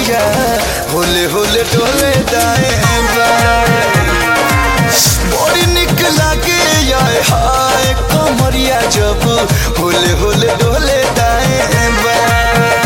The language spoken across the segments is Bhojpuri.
कमरिया होले होले डोले दाएं बाएं बड़ी निक लागे आए हाय कमरिया जब होले होले डोले दाएं बाएं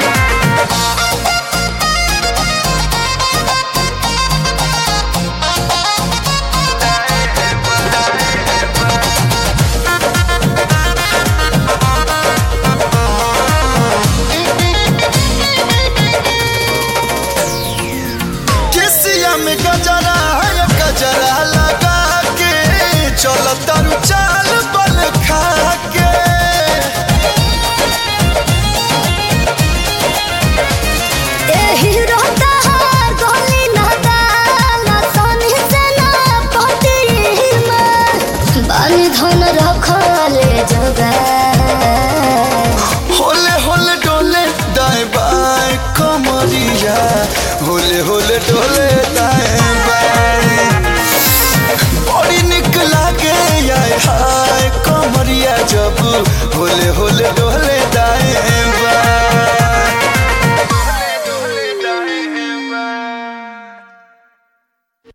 केसिया में गजरा है गजरा लगा के चलो तारू चाल बल खा के ए हीरो तहार गोली ना दाना सोनी से ना पटी में बानी धन रखले जगह होले होले डोले दाएं बाएं कमरिया होले होले डोले